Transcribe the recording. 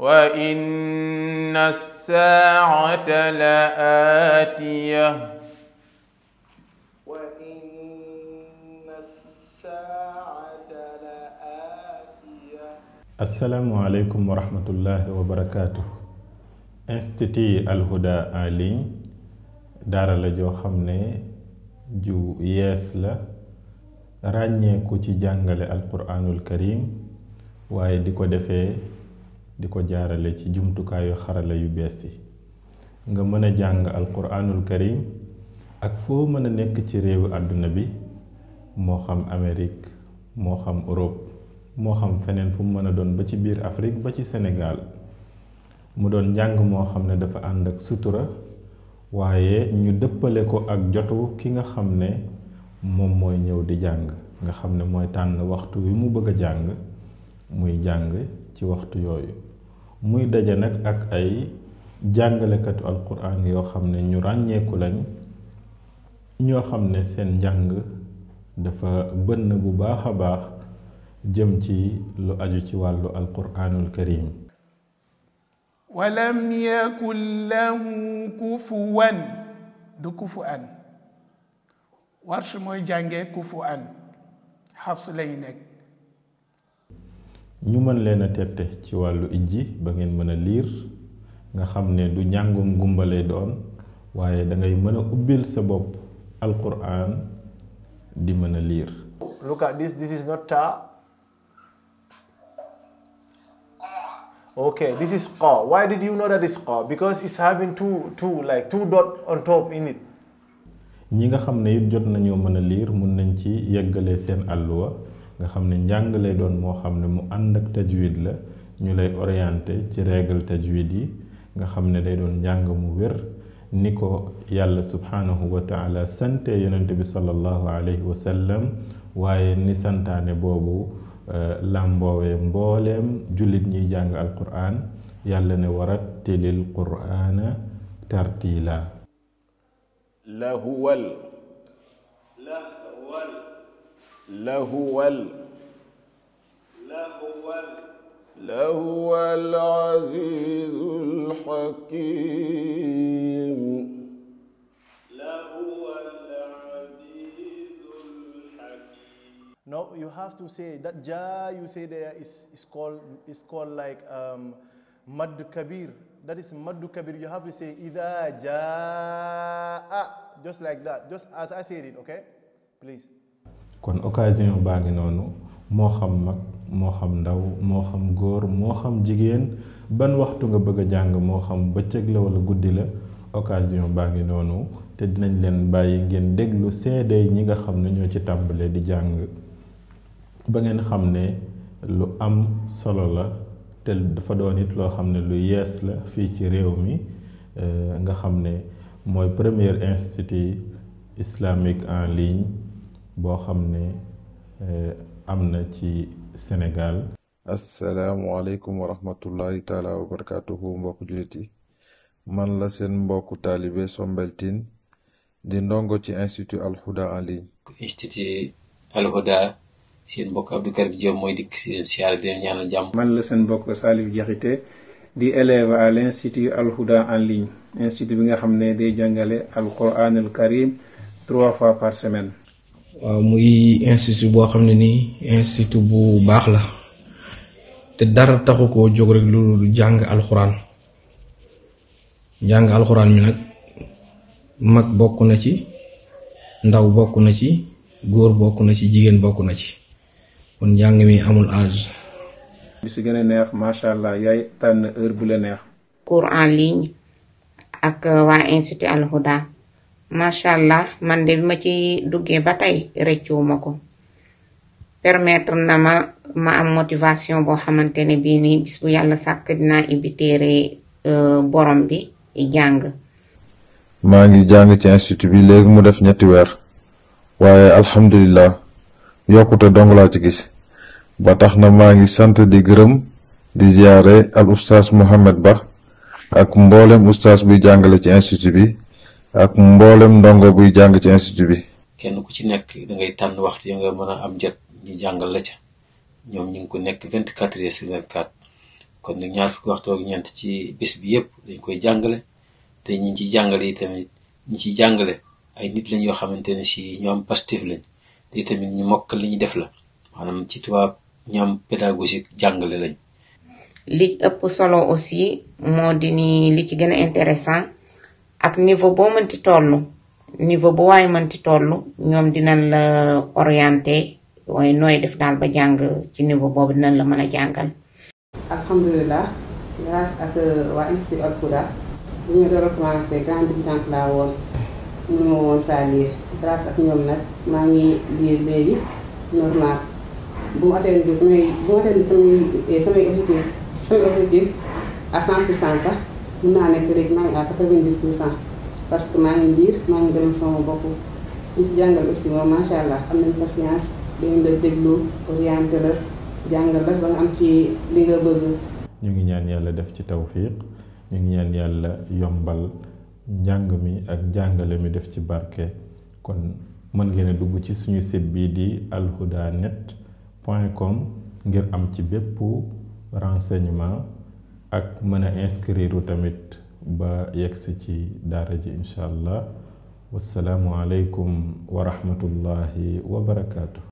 وإن الساعة لآتية وإن الساعة لآتية asalaamualeykum wa rahmatullahi wa barakaatu institut alhuda en ligne daara la joo xam ne ju yees la ràññeeku ci jàngale alquranul karim waaye di ko defee di ko jaarale ci jumtukaayu xarala yu bees yi nga mën a jàng alquranul karim ak foo mën a nekk ci réewu àdduna bi moo xam Amérique moo xam Europe moo xam feneen fu mu mën a doon ba ci biir Afrique ba ci Sénégal mu doon njàng moo xam ne dafa ànd ak sutura waaye ñu dëppale ko ak jotu ki nga xam ne moom mooy ñëw di jàng nga xam ne mooy tànn waxtu wi mu bëgg a jàng muy jàng ci waxtu yooyu muy daje nag ak ay jàngalekatu alquran yoo xam ne ñu ràññeeku lañ ñoo xam ne seen njàng dafa bënn bu baax a baax jëm ci lu aju ci wàllu alquranul karim walam yakun lahu kufuwan du kufu an warsh mooy jànge kufu an xafs lañu nekk ñu mën leen a tette ci wàllu ijji ba ngeen mën a liir nga xam ne du njàngum gumba lay doon waaye da ngay mën a ubbil sa bopp alquran di mën a liir Look at this. This is not ta. Okay, this is qa. Why did you know that it's qa? Because it's having two, two, like two dot on top in it. ñi nga xam ne it jot nañoo mën a liir mun nañ ci yeggale seen àlluwa nga xam ne njàng lay doon moo xam ne mu ànd ak tajwid la ñu lay orienté ci règle tajwid yi nga xam ne day doon njàng mu wér ni ko yàlla subhanahu wa taala sante yonente bi sallallahu alayhi wa sallam waaye ni santaane boobu làmboowee mbooleem jullit ñiy jàng alquran yàlla ne warattilil qur'ana tartila lahuwal lahuwal lahuwal azizul hakim No, you have to say that ja you say there is, is called is called like um, mad kabir. That is mad kabir. You have to say ida jaa just like that. Just as I said it, okay? Please. kon occasion baa ngi noonu moo xam mag moo xam ndaw moo xam góor moo xam jigéen ban waxtu nga bëgg a jàng moo xam bëccëg la wala guddi la occasion baa ngi noonu te dinañ leen bàyyi ngeen déglu seede ñi nga xam ne ñoo ci tàmbalee di jàng ba ngeen xam ne lu am solo la te dafa doon it loo xam ne lu yees la fii ci réew mi nga xam ne mooy premier institut islamique en ligne boo xam ne am na ci Sénégal asalaamualeykum wa rahmatullahi taala wa barakatuhu mbokk jullit yi man la seen mbokku taalibe Sombeltine di ndongo ci institut alhuda en ligne institut alhuda seen mbokk Abdou Karim Diop mooy dikk si leen siyaare di leen ñaanal jàmm man la seen mbokk Salif Diakhaté di élève à l'institut alhuda en ligne institut bi nga xam ne day jàngale alquranul karim trois fois par semaine waaw muy institut boo xam ne nii institut bu baax la te dara taxu koo jóg rek lu jàng alxuraan jàng alxuraan mi nag mag bokk na ci ndaw bokk na ci góor bokk na ci jigéen bokk na ci kon njàng mi amul âge bi si gën a neex macha allah yaay tànn heure bu la neex cours en ligne ak waa institut Al Houda macha allah man de bi ma ci duggee ba tey rëccuwuma ko permettre na ma ma am motivation boo xamante ne bii nii bis bu yàlla sàkk dinaa ibbi téere borom bi jàng maa ngi jàng ci institut bi léegi mu def ñetti weer waaye alhamdulilah yokkute dong laa ci gis ba tax na maa ngi sant di gërëm di ziare al ustaas Mohamed Ba ak mboolem ustaas buy jàngale ci institut bi ak mboolem ndongo buy jàng ci institut bi kenn ku ci nekk da ngay tànn waxtu yi nga mën a am jot ñu jàngal la ca ñoom ñu ngi ko nekk vingt quatre heures sur vingt quatre kon nag ñaar fukki waxtu ak ñeent ci bis bi yëpp dañ koy jàngale te ñi ciy jàngale yi tamit ñi ciy jàngale ay nit lañ yoo xamante ne si ñu am pastif lañ te tamit ñu mokkal li ñu def la maanaam ci tubaab ñu am pédagogique jàngale lañ li ëpp solo aussi moo di ni li ci gën a intéressant ak niveau boo mënti toll niveau bu waaye mënti toll ñoom dinañ la orienté waaye nooy def daal ba jàng ci niveau boobu dinañ la mën a jàngal alhamdulilah grâce ak waa institut Al Huda bu ñu door a commencé grande débutante laa woon ñu ma woon saa lire grâce ak ñoom nag maa ngi lire léegi normal bu mu atteindre samay bu mu atteindre samay samay objectif samay objectif à 100 pour cent sax mun naa nekk léegi maa ngi à 90 pour cent parce que maa ngi lire maa ngi dem sama bopp ñu ci jàngal aussi moom macha allah am nañ patience dañu la déglu orienté la jàngal la ba nga am ci li nga bëgg. ñu ngi ñaan yàlla def ci tawfiq ñu ngi ñaan yàlla yombal njàng mi ak njàngale mi def ci barke kon mën ngeen a dugg ci suñu site bii di alhudanet point com ngir am ci bépp renseignement ak mën a inscrire tamit ba yegsi ci daara ji incha allah wasalaamu aleykum wa rahmatullahi wa barakaatu.